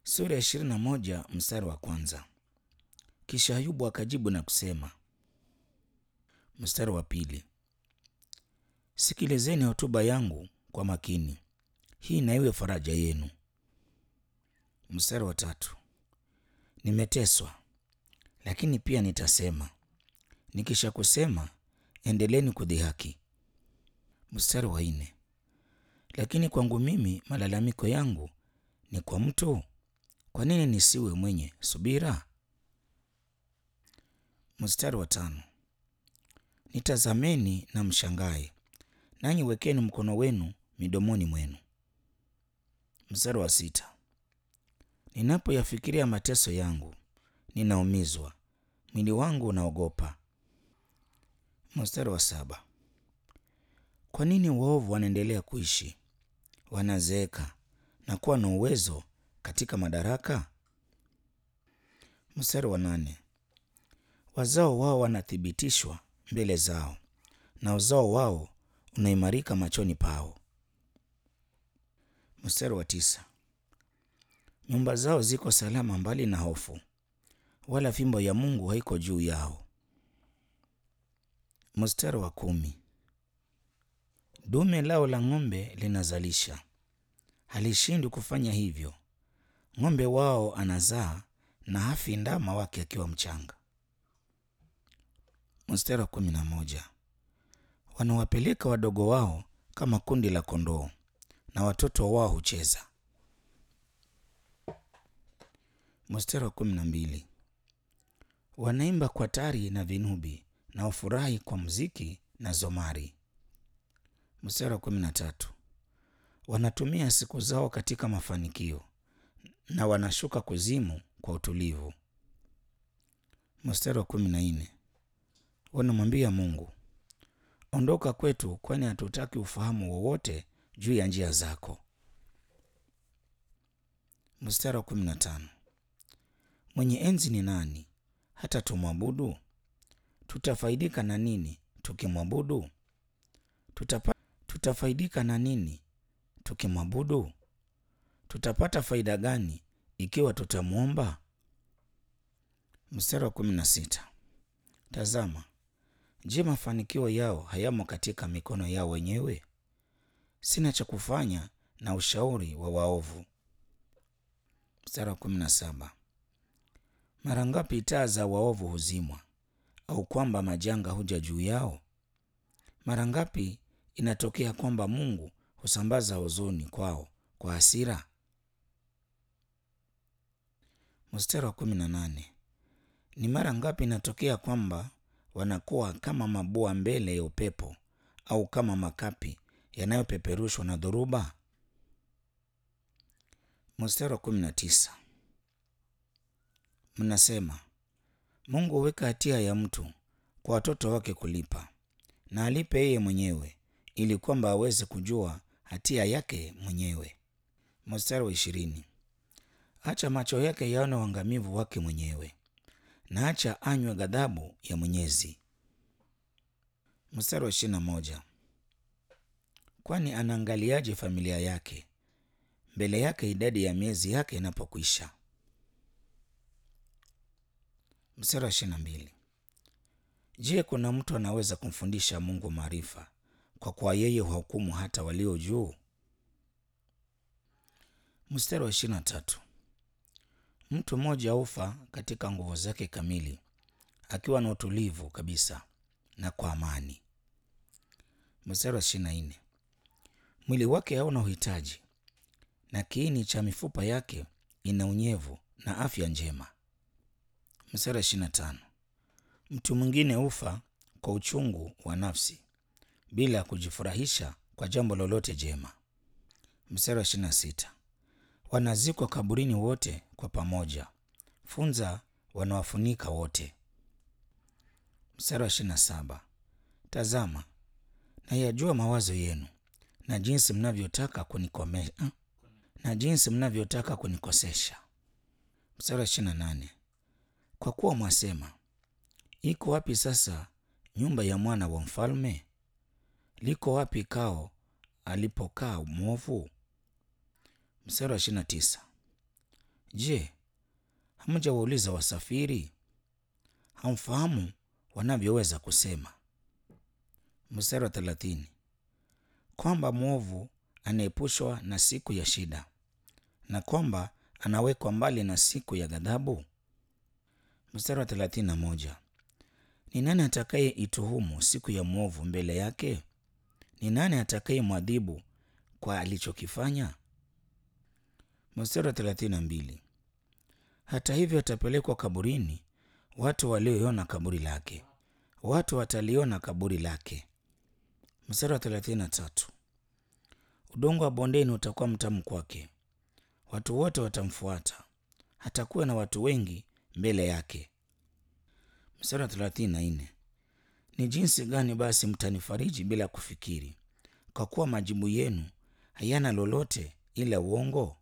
Sura ya ishirini na moja mstari wa kwanza. Kisha Ayubu akajibu na kusema, mstari wa pili, sikilizeni hotuba yangu kwa makini, hii na iwe faraja yenu. Mstari wa tatu, nimeteswa lakini pia nitasema, nikisha kusema endeleni kudhihaki. Mstari wa nne, lakini kwangu mimi malalamiko yangu ni kwa mtu, kwa nini nisiwe mwenye subira? Mstari wa tano, nitazameni na mshangae, nanyi wekeni mkono wenu midomoni mwenu. Mstari wa sita, ninapoyafikiria mateso yangu ninaumizwa, mwili wangu unaogopa. Mstari wa saba, kwa nini waovu wanaendelea kuishi, wanazeeka na kuwa na uwezo katika madaraka? Mstari wa nane, wazao wao wanathibitishwa mbele zao na uzao wao unaimarika machoni pao. Mstari wa tisa, nyumba zao ziko salama mbali na hofu, wala fimbo ya Mungu haiko juu yao. Mstari wa kumi, dume lao la ng'ombe linazalisha, halishindwi kufanya hivyo. Ng'ombe wao anazaa na hafi ndama wake akiwa mchanga. Mstari wa kumi na moja, wanawapeleka wadogo wao kama kundi la kondoo na watoto wao hucheza. Mstari wa kumi na mbili, wanaimba kwa tari na vinubi na wafurahi kwa muziki na zomari. Mstari wa kumi na tatu, wanatumia siku zao katika mafanikio na wanashuka kuzimu kwa utulivu. Mstari wa kumi na nne, wanamwambia Mungu, ondoka kwetu, kwani hatutaki ufahamu wowote juu ya njia zako. Mstari wa kumi na tano, mwenye enzi ni nani hata tumwabudu? Tutafaidika na nini tukimwabudu? Tutapa, tutafaidika na nini tukimwabudu? Tutapata faida gani ikiwa tutamwomba? Mstari wa kumi na sita, tazama, je, mafanikio yao hayamo katika mikono yao wenyewe? Sina cha kufanya na ushauri wa waovu. Mstari wa kumi na saba, mara ngapi taa za waovu huzimwa, au kwamba majanga huja juu yao? Mara ngapi inatokea kwamba Mungu husambaza huzuni kwao kwa hasira? Mstari wa kumi na nane, ni mara ngapi inatokea kwamba wanakuwa kama mabua mbele ya upepo, au kama makapi yanayopeperushwa na dhoruba? Mstari wa kumi na tisa, mnasema Mungu huweka hatia ya mtu kwa watoto wake kulipa, na alipe yeye mwenyewe, ili kwamba aweze kujua hatia yake mwenyewe. Mstari wa ishirini, acha macho yake yaone uangamivu wake mwenyewe, na acha anywe ghadhabu ya Mwenyezi. Mstari wa ishirini na moja, kwani anaangaliaje familia yake mbele yake idadi ya miezi yake inapokwisha? Mstari wa ishirini na mbili, je, kuna mtu anaweza kumfundisha Mungu maarifa, kwa kuwa yeye huhukumu hata walio juu? Mstari wa ishirini na tatu, mtu mmoja hufa katika nguvu zake kamili, akiwa na utulivu kabisa na kwa amani. Mstari wa ishirini na nne, mwili wake hauna uhitaji, na kiini cha mifupa yake ina unyevu na afya njema. Mstari wa ishirini na tano, mtu mwingine hufa kwa uchungu wa nafsi bila kujifurahisha kwa jambo lolote jema. Mstari wa ishirini na sita, wanazikwa kaburini wote kwa pamoja, funza wanawafunika wote. Mstari wa ishirini na saba, tazama nayajua mawazo yenu na jinsi mnavyotaka kunikome na jinsi mnavyotaka kunikosesha. Mstari wa ishirini na nane, kwa kuwa mwasema, iko wapi sasa nyumba ya mwana wa mfalme? Liko wapi kao alipokaa mwovu? Mstari wa ishirini na tisa, Je, hamjawauliza wasafiri? Hamfahamu wanavyoweza kusema. Mstari wa thelathini, kwamba mwovu anaepushwa na siku ya shida na kwamba anawekwa mbali na siku ya ghadhabu. Mstari wa thelathini na moja, ni nani atakaye ituhumu siku ya mwovu mbele yake? Ni nani atakaye mwadhibu kwa alichokifanya? Mstari wa thelathini na mbili, hata hivyo atapelekwa kaburini watu walioiona kaburi lake, watu wataliona kaburi lake. Mstari wa thelathini na tatu, udongo wa bondeni utakuwa mtamu kwake, watu wote watamfuata, hatakuwa na watu wengi mbele yake. Mstari wa thelathini na nne, ni jinsi gani basi mtanifariji bila kufikiri, kwa kuwa majibu yenu hayana lolote ila uongo?